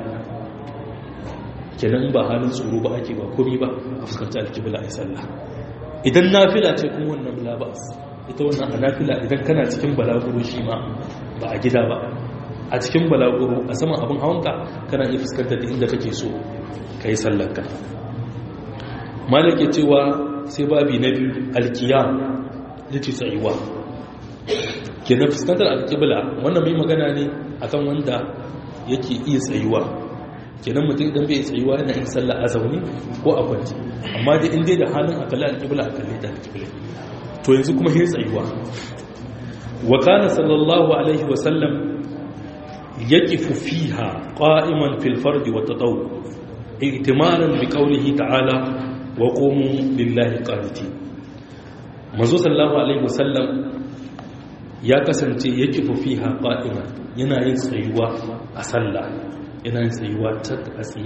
kenan ba halin tsoro ba ake ba komi ba a fuskanci alkibla a sallah idan nafila ce kuma wannan labas ita wannan a nafila idan kana cikin balaguro shi ma ba a gida ba a cikin balaguro a saman abin hawanka kana iya fuskantar da inda kake so ka yi sallanka malik ya cewa sai babi na biyu alkiyam da ce tsayuwa kenan fuskantar alkibla wannan mai magana ne akan wanda yake iya tsayuwa kenan mutum idan bai tsayuwa yana yin sallah a zaune ko a kwanci amma da inda da halin a kalli alƙibla a kalli ta alƙibla to yanzu kuma yin tsayuwa wa kana sallallahu alaihi wa sallam yaqifu fiha qa'iman fil fardi wa tataw ihtimalan bi qawlihi ta'ala wa qumu lillahi qanitin manzo sallallahu alaihi wa sallam ya kasance yaqifu fiha qa'iman yana yin tsayuwa a sallah yana yin tsayuwa ta tsaye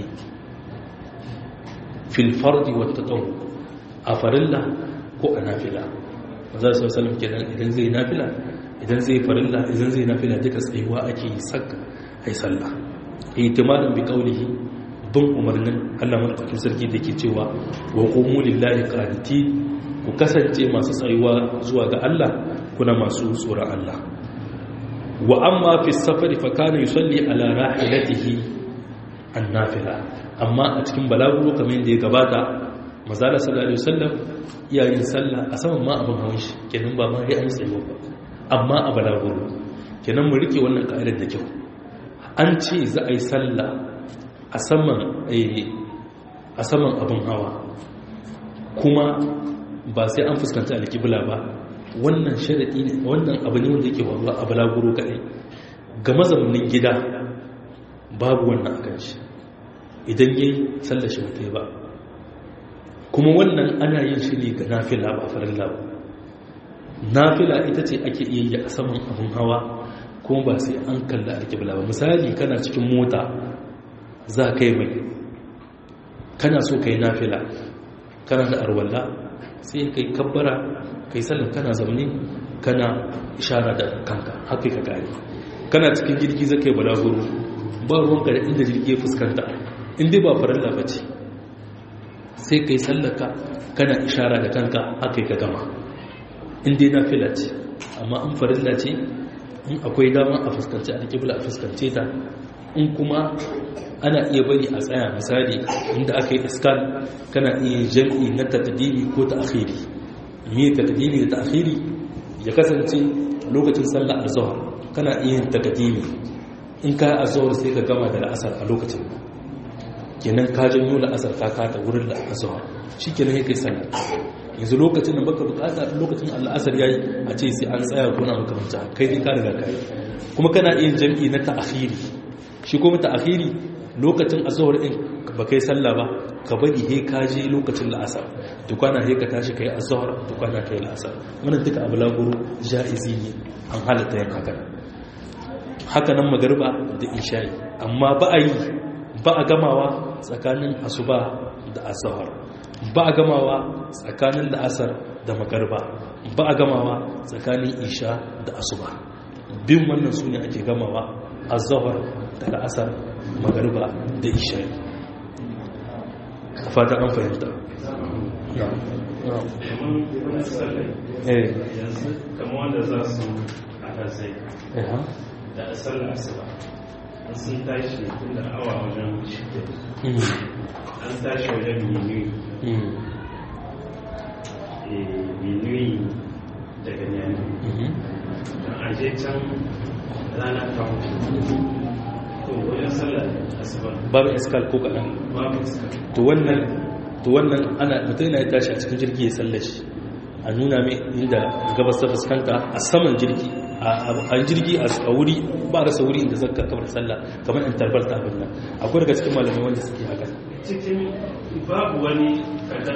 filfardi wata ɗau a farilla ko a nafila za su salam kenan idan zai nafila idan zai farilla idan zai nafila duka tsayuwa ake yi sak ai sallah ihtimalin bi qawlihi bin umarnin Allah madaukakin sarki da ke cewa wa qumu lillahi qaniti ku kasance masu tsayuwa zuwa ga Allah kuna masu tsoron Allah wa amma fi safari fa kana yusalli ala rahilatihi annafila amma a cikin balaguro kamar yadda ya gabata mazala sallallahu alaihi wasallam iyayen sallah a saman ma abin hawan shi kenan ba ma sai an tsayo ba amma a balaguro kenan mu rike wannan ka'idar da kyau an ce za a yi sallah a saman a saman abin hawa kuma ba sai an fuskanta alƙibla ba wannan sharaɗi ne wannan abu ne wanda yake waruwa a balaguro kaɗai ga mazaunin gida babu wannan a kan shi idan yi sallashi mata ba kuma wannan ana yin shi ne ga nafila ba farin labu nafila ita ce ake iya yi a saman abin hawa kuma ba sai an kalla alƙibla ba misali kana cikin mota za ka yi mai kana so ka yi nafila kana da arwalla sai ka yi kabbara ka yi sallan kana zaune kana ishara da kanka haka ka gari kana cikin jirgi za ka yi balaguro ba ruwanka da inda jirgi ya fuskanta inda ba farilla ba ce sai ka yi sallaka kana ishara da kanka haka ka gama inda na fila ce amma an farilla ce in akwai dama a fuskanci a kibla a fuskance ta in kuma ana iya bari a tsaya misali inda aka yi iskal kana iya jam'i na takdimi ko ta akhiri me takdimi da ta akhiri ya kasance lokacin sallah azhar kana iya takdimi in ka azhar sai ka gama da la'asar a lokacin kenan ka janyo la'asar ka kata wurin la'asar shikenan yake sallah yanzu lokacin da baka bukata lokacin al'asar yayi a ce sai an tsaya kuna makamanta kai dai ka riga kai kuma kana iya jam'i na ta akhiri shi kuma ta akhiri lokacin azhar din ba kai sallah ba ka bari he ka je lokacin la'asar dukana he ka tashi kai azhar dukana kai la'asar wannan duka abu laguru jaizi ne an halatta yin haka haka nan magariba da isha'i amma ba a yi ba a gamawa tsakanin asuba da azhar ba a gamawa tsakanin la'asar da magariba ba a gamawa tsakanin isha da asuba bin wannan su ne ake gamawa azahar da la'asar magariba da isha'i fata an fahimta yanzu kama wanda za su a zai da sallar asuba an sun tashi tun da awa wajen shida an tashi wajen minuyi minuyi daga nyami don aje can rana ta hutu to wajen sallar asuba babu iskal ko kaɗan babu iska to wannan to wannan ana mutum yana tashi a cikin jirgi ya sallashi a nuna mai inda gabas ta fuskanta a saman jirgi a jirgi a wuri ba rasa wuri inda zaka kamar sallah kamar in tarbalta abin nan akwai daga cikin malamai wanda suke haka cikin babu wani kada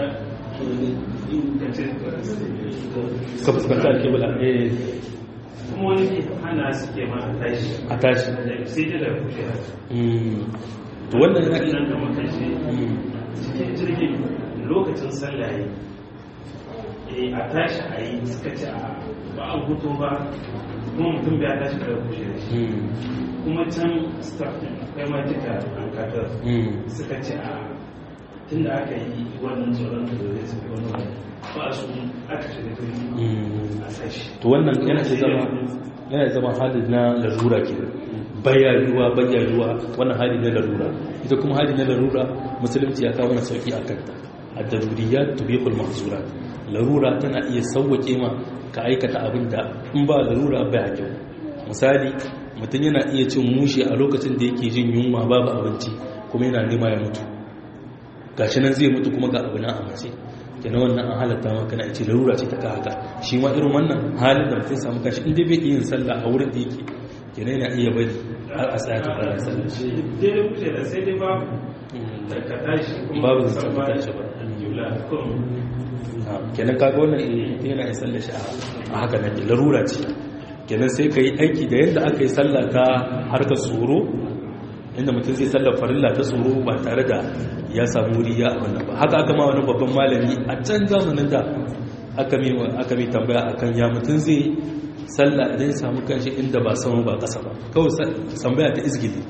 ka fuskanta alkibla eh kuma wani hana suke ma a tashi a tashi sai da da kushe to wannan yana nan da makashi cikin jirgin lokacin sallah yi a tashi a yi suka ce a ba a hutu ba kuma mutum bai tashi kada kushe da shi kuma can staff din akwai ma duka an kadar suka ce a tun da aka yi wannan tsoron da zai su wani wani ba su aka shiga turki a sashi to wannan yana da zama yana zama halin na larura ke bayyayuwa bayyayuwa wannan hali na larura ita kuma hali na larura musulunci ya kawo mana sauki a kanta a daruriyat tubihul mahzurat larura tana iya sauwake ma ka aikata abin da in ba larura bai kyau misali mutum yana iya cin mushi a lokacin da yake jin yunwa babu abinci kuma yana nema ya mutu gashi nan zai mutu kuma ga abu na a mace kenan wannan an halatta maka na ce larura ce ta ka haka shi ma irin wannan halin da mutum samu kashi inda bai yin sallah a wurin da yake kenan yana iya bari har a tsaya ta fara sallah daidai kuce da sai dai babu da ka tashi kuma babu ka zancen san ka ba tashi ba alƙibla kurum kenan kaga wannan mutum yana yin sallah shi a haka nan larura ce kenan sai ka yi aiki da yadda aka yi sallah ta harkar tsoro inda mutum zai sallar farilla ta tsoro ba tare da ya samu wuri ya abin nan ba haka aka ma wani babban malami a can zamanin da aka mai aka mai tambaya akan ya mutum zai sallah idan ya samu kanshi inda ba sama ba ƙasa ba kawai tambaya ta izgili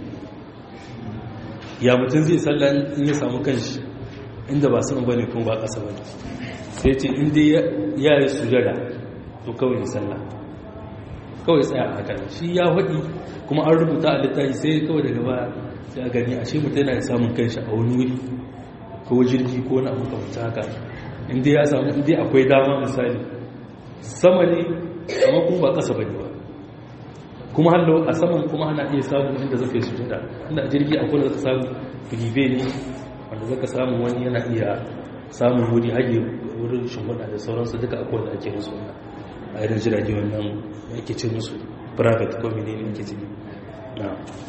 ya mutum zai sallah in ya samu kanshi inda ba sama bane kuma ba ƙasa bane sai ce inda ya yi sujada to kawai ya sallah kawai tsaya a haka shi ya faɗi kuma an rubuta a littafi sai kawai daga baya sai a gani ashe mutum yana da samun kanshi a wani wuri ko jirgi ko na makamata haka inda ya samu inda akwai dama misali sama ne amma kuma ba ƙasa bane ba kuma hallo a saman kuma ana iya samun inda zaka yi sujada inda a jirgi akwai da zaka samu filibe ne wanda zaka samu wani yana iya samun wuri hage wurin shimfiɗa da sauransu duka akwai da ake musu wannan a irin jirage wannan ake ce musu private ko menene ake ce na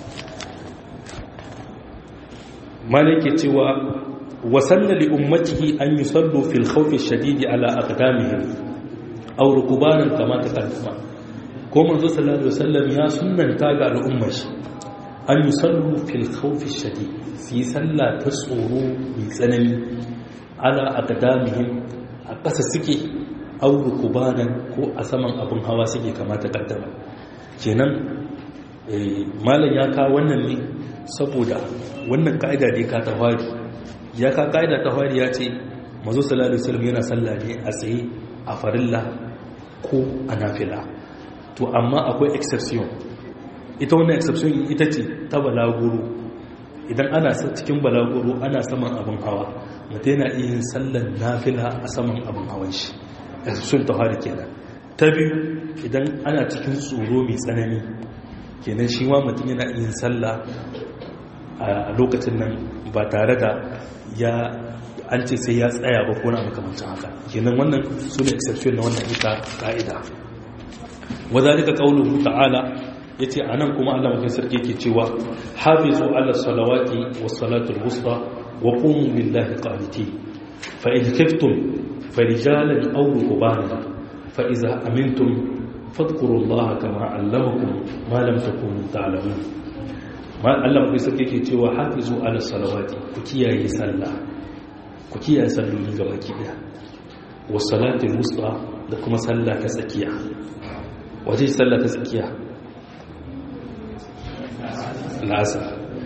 malai ke cewa wasanna li ummatihi an yusallu fil khawfi shadidi ala aqdamihim aw rukubanan kama taqaddama ko manzo sallallahu alaihi wasallam ya sunnanta ga al'ummar shi an yusallu fil khawfi shadid su yi sallah ta tsoro mai tsanani ala aqdamihim a ƙasa suke aw rukubanan ko a saman abin hawa suke kama taqaddama kenan malam ya kawo wannan ne saboda wannan ka'ida da ka ta fari ya ka ka'ida ta fari ya ce mazo sallallahu alaihi wasallam yana sallah ne a tsaye a farilla ko a nafila to amma akwai exception ita wannan exception ita ce ta balaguro idan ana cikin balaguro ana saman abin hawa mutum yana iya yin sallar nafila a saman abin hawan shi exception ta fari kenan ta biyu idan ana cikin tsoro mai tsanani kenan shi ma mutum yana yin sallah a lokacin nan ba tare da ya an ce sai ya tsaya ba ko na makamancin haka kenan wannan su ne exception na wannan ita ka'ida wadalika qauluhu ta'ala yace anan kuma Allah mutum sarki yake cewa hafizu ala salawati was salatul wusta wa qumu lillahi qanitin fa in khiftum farijalan aw rukbanan fa idza amintum fadkurullaha kama allamakum ma lam takunu ta'lamun ma Allah mai sarki ke cewa hafizu ala salawati ku kiyaye sallah ku kiyaye salloli gaba ki daya wa salatul wusta da kuma sallah ta tsakiya wace sallah ta tsakiya la'asar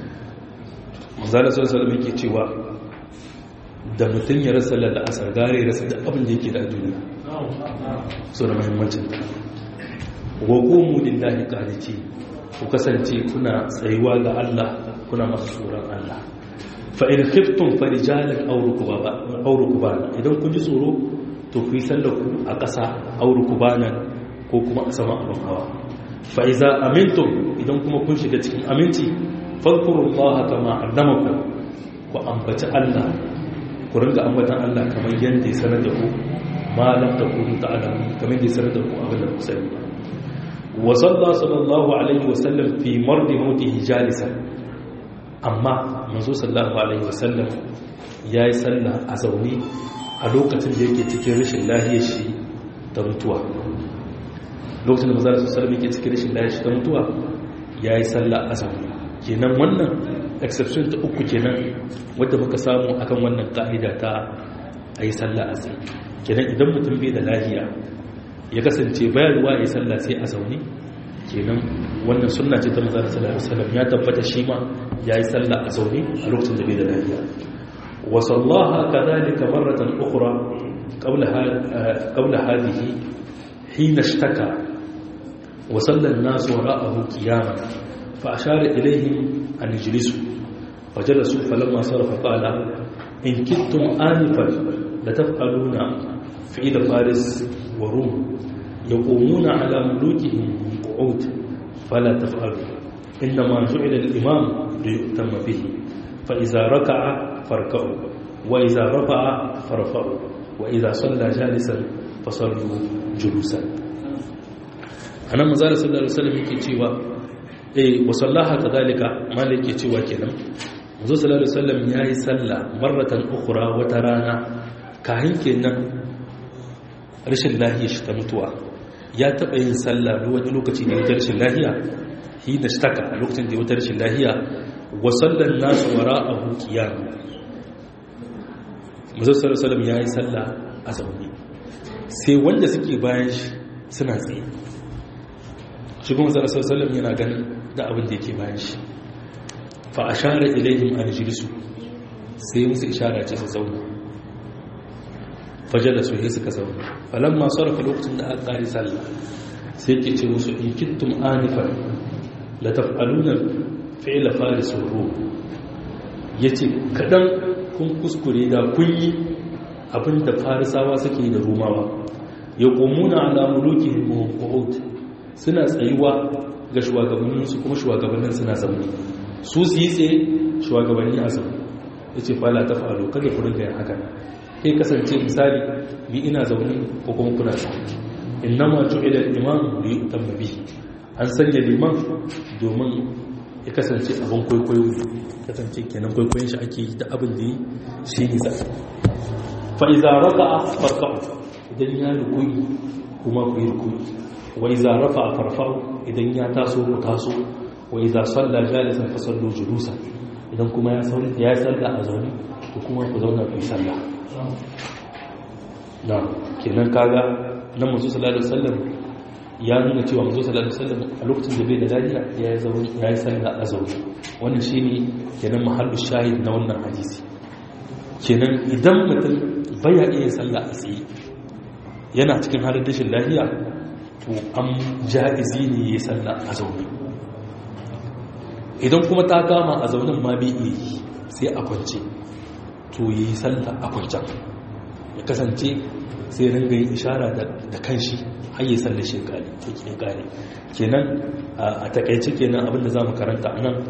manzala sallallahu alaihi yake cewa da mutum ya rasa la'asar gare rasa da abin da yake da duniya so da muhimmancin ta wa qumu lillahi qaniti ku kasance kuna tsayuwa ga Allah kuna masu tsoron Allah fa in khiftum farijalan aw rukbana aw rukbana idan kun ji tsoro to ku yi sallar ku a ƙasa aw rukbanan ko kuma a sama abin hawa fa iza amintum idan kuma kun shiga cikin aminci fadkurullaha kama allamakum ku ambaci Allah ku ringa ambatan Allah kamar yadda ya sanar da ku ma lam takunu ta'lamun kamar yadda ya sanar da ku abin da ku sani wa sallallahu alaihi wa sallam fi mardi mautihi jalisan amma manzo sallallahu alaihi wa sallam yayi sallah a zaune a lokacin da yake cikin rashin lahiyar shi ta mutuwa lokacin da manzo sallallahu alaihi wa sallam yake cikin rashin lahiyar shi ta mutuwa yayi sallah a zaune kenan wannan exception ta uku kenan wadda muka samu akan wannan ka'ida ta ayi sallah a tsaye kenan idan mutum bai da lahiya ya kasance bayarwa ya sallah sai a zaune kenan wannan sunna ce ta manzo sallallahu alaihi wasallam ya tabbata shi ma yayi sallah a zaune a lokacin da bai da lahiya wa sallaha kadhalika marratan ukhra qabla qabla hadhihi hina ishtaka wa salla an-nas wara'ahu qiyaman فأشار إليهم أن يجلسوا فجلسوا فلما صرف قال إن كدتم آنفا لتفعلون فعل فارس وروم يقومون على ملوكهم قعود فلا تفعلوا إنما جعل الإمام ليؤتم به فإذا ركع فاركعوا وإذا رفع فارفعوا وإذا صلى جالسا فصلوا جلوسا أنا مزال صلى الله عليه وسلم يكي eh wasallaha kadhalika malik ke cewa kenan manzo sallallahu alaihi wasallam yayi sallah marratan ukhra wata rana kahin kenan rashin lahiya shi ta mutuwa ya taba yin sallah wani lokaci ne da rashin lahiya hina shtaka a lokacin da wata rashin lahiya wa sallan nasu wara'ahu qiyam manzo sallallahu alaihi wasallam yayi sallah a zaune sai wanda suke bayan shi suna tsaye shi kuma sallallahu alaihi wasallam yana ganin da abin da yake bayan shi fa ashara ilaihim an jilisu sai musu ishara ce su zauna fajala su yi suka zauna falamma sarrafa lokacin da aka ƙari sallah sai ke ce musu in kittum anifan la taf'aluna fi'la faris rum yace kadan kun kuskure da kun yi abin da farisawa suke da rumawa yaqumuna ala mulukihim wa qu'ud suna tsayuwa ga shugabanninsu kuma shugabannin suna zaune su su yi tsaye shugabanni a zaune ya ce fala ta falo kada ku rinka yin haka kai kasance misali ni ina zaune ko kuma kuna zaune innama ju'ila al-imam li yutamma bihi an sanya liman domin ya kasance abin kwaikwayo ne kasance kenan kwaikwayon shi ake da abin da yi shi ne za fa iza raka'a farka'u idan ya rukuyi kuma ku yi rukuyi wa iza rafa'a farfa'u idan ya taso ku taso wa iza salla jalisan fa sallu julusa idan kuma ya sauri ya salla a zaune to kuma ku zauna ku yi salla na kenan kaga nan manzo sallallahu alaihi wasallam ya nuna cewa manzo sallallahu alaihi wasallam a lokacin da bai da lafiya ya yi zaune ya yi salla a zaune wannan shine kenan mahallu shahid na wannan hadisi kenan idan mutum baya iya salla a tsaye yana cikin halin rashin lafiya to an ja'izi ne ya salla a zaune idan kuma ta kama a zaunin ma bai iya yi sai a kwance to ya yi salla a kwancen ya kasance sai ringa yin ishara da kanshi har yi salla shi kare ke kare kenan a takaice kenan abinda za mu karanta a nan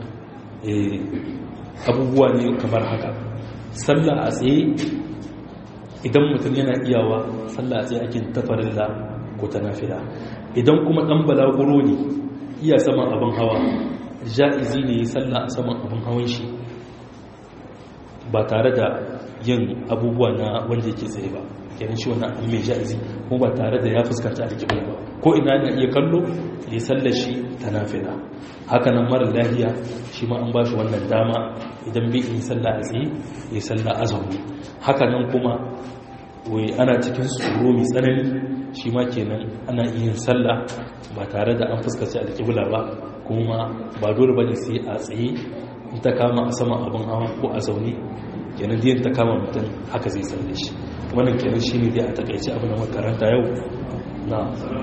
abubuwa ne kamar haka salla a tsaye idan mutum yana iyawa salla a tsaye ake tafarin da ko ta nafila idan kuma ɗan balaguro ne iya saman abin hawa ja'izi ne ya salla a saman abin hawan shi ba tare da yin abubuwa na wanda yake tsaye ba kenan shi wannan abin mai ja'izi kuma ba tare da ya fuskanta alƙibla ba ko ina na iya kallo ya salla shi ta nafila haka nan mara lahiya shi ma an ba shi wannan dama idan bai yi salla a tsaye ya salla a zaune haka nan kuma wai ana cikin tsoro mai tsanani shi ma kenan ana iya sallah ba tare da an fuskaci alƙibla ba kuma ba dole ba ne sai a tsaye in ta kama a sama abin hawa ko a zaune kenan diyan ta kama mutum haka zai salle shi wannan kenan shi ne dai a takaice abin da makaranta yau na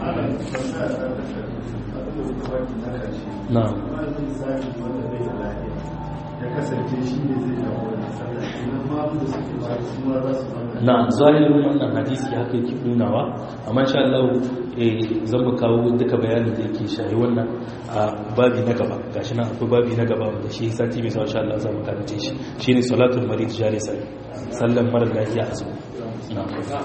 na na zahirin wannan hadisi haka yake nunawa amma insha Allah eh zan mu kawo duka bayanin da yake shayi wannan a babi na gaba gashi nan akwai babi na gaba wanda shi sati mai sa insha Allah za mu karance shi shine salatul marid jalisa sallan mara lafiya a zuwa na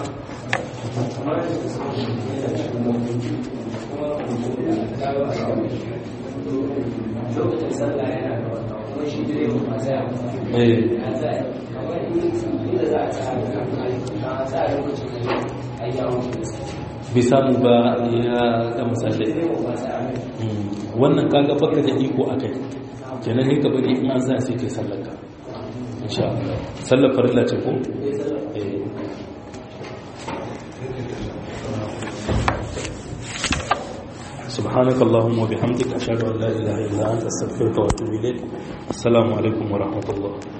lokacin sallah yana da wata kuma shi direban masu yawon eh ya zai kamar inda za a tsaya da kan a tsaya lokacin da a yi yawon bai samu ba ya ga musallai direban masu yawon Mm, wannan kaga baka da iko akai kenan ne ka bari in an sa sai kai sallar ka insha Allah sallar farilla ce ko eh سبحانك اللهم وبحمدك أشهد أن لا إله إلا أنت أستغفرك وأتوب إليك السلام عليكم ورحمة الله